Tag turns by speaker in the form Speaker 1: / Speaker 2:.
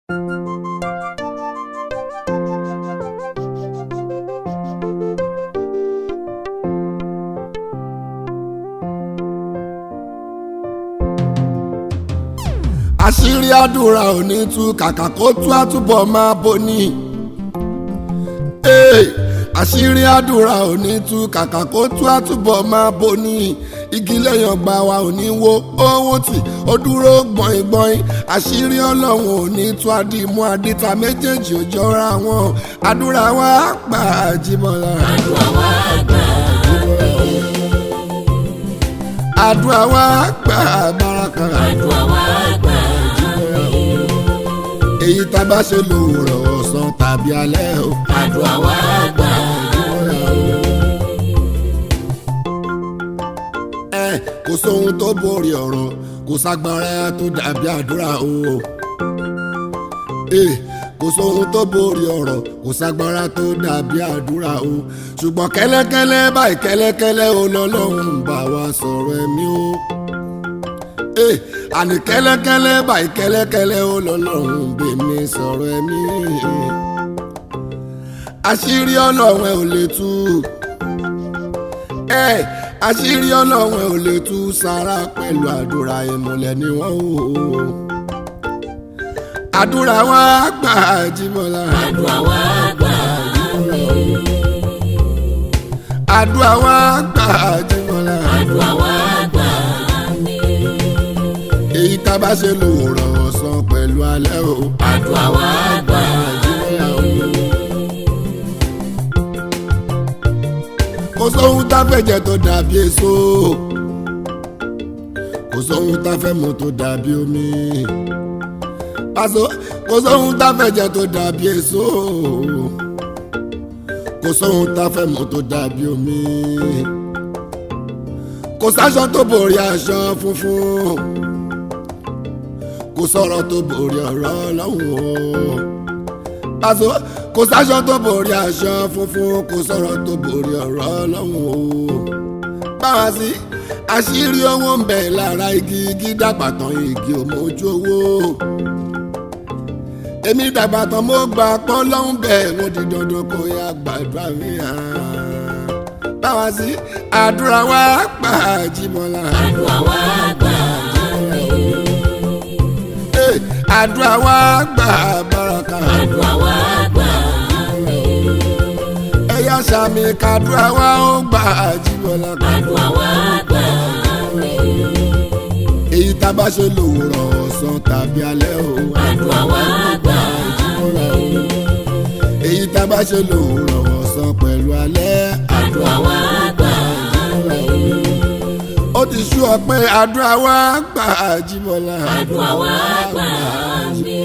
Speaker 1: àṣírí àdúrà ò ní tú kàkà kó tú àtúbọ̀ máa bò ní. Hey, àṣírí àdúrà ò ní tú kàkà kó tú àtúbọ̀ máa bò ní. igi lẹ́yìn ọgbà wa ò ní wo owó tì ó dúró gbọ̀ngbọ̀n àṣírí ọlọ́run ò ní tú àdìmú àdìta méjèèjì ò jọra wọn àdúrà wa gbà Àjíbọ́lá.
Speaker 2: àdúrà wa gbà
Speaker 1: àdúrà wa gbà Báràkà.
Speaker 2: àdúrà wa gbà
Speaker 1: èyí tá a bá ṣe lòwúrọ̀ ọ̀sán tàbí alẹ́ o.
Speaker 2: àdúrà wa gbà
Speaker 1: ẹ kò sóhun tó borí ọ̀rọ̀ kò ságbára tó dàbí àdúrà o. ẹ kò sóhun tó borí ọ̀rọ̀ kò ságbára tó dàbí àdúrà o. ṣùgbọ́n kẹ́lẹ́kẹ́lẹ́ báyìí kẹ́lẹ́kẹ́lẹ́ o lọ́lọ́run ń bá wa sọ̀rọ̀ ẹ̀mí o. ẹ àní kẹ́lẹ́kẹ́lẹ́ báyìí kẹ́lẹ́kẹ́lẹ́ o lọ́lọ́run ń bè mí sọ̀rọ̀ ẹ̀mí. àṣírí ọlọ́run ẹ ò lè tú ẹ àṣírí ọlọ́run ẹ ò lè tú sára pẹ̀lú àdúrà ìmùlẹ̀ ni wọ́n wò ó. àdúrà wa gbà Àjíbọ́lá.
Speaker 2: àdúrà wa gbà
Speaker 1: àdúrà wa gbà Àjíbọ́lá.
Speaker 2: àdúrà wa gbà
Speaker 1: èyí tá a bá ṣe lòwúrọ̀ ọ̀sán pẹ̀lú alẹ́ o.
Speaker 2: àdúrà wa gbà
Speaker 1: Àjíbọ́lá o. kò sóhun tá a fẹ́ jẹ tó dàbí èso kò sóhun tá a fẹ́ mu tó dàbí omi pàṣẹ kò sóhun tá a fẹ́ jẹ tó dàbí èso kò sóhun tá a fẹ́ mu tó dàbí omi kò sáṣọ tó borí aṣọ funfun kò sọ̀rọ̀ tó borí ọ̀rọ̀ ọlọ́run o pàṣẹ kò sáṣọ tó borí aṣọ funfun kò sọ̀rọ̀ tó borí ọ̀rọ̀ ọlọ́run o. báwa sí àṣírí owó ń bẹ lára igi igi dàgbà tán igi ò mójú owó. èmi dàgbà tán mo gbà pọ́ lọ́hún bẹ́ẹ̀ mo di dandan kó yá gbàdúrà mi hàn. báwa sí àdúrà wa gbà Àjíbọ́lá.
Speaker 2: àdúrà wa gbà
Speaker 1: Eh, àdúrà wa gbà Báràkà.
Speaker 2: àdúrà wa gbà
Speaker 1: ẹ̀yà sàmì kàdúrà wa ó gbà Àjíbọ́lá.
Speaker 2: àdúrà wa gbà
Speaker 1: èyí tá a bá ṣe lòwúrọ̀ ọ̀sán tàbí alẹ́ o.
Speaker 2: àdúrà wa gbà
Speaker 1: èyí tá a bá ṣe lòwúrọ̀ ọ̀sán pẹ̀lú alẹ́.
Speaker 2: àdúrà wa gbà
Speaker 1: ó ti sú ọ pé àdúrà wa gbà Àjíbọ́lá.
Speaker 2: àdúrà wa gbà mí.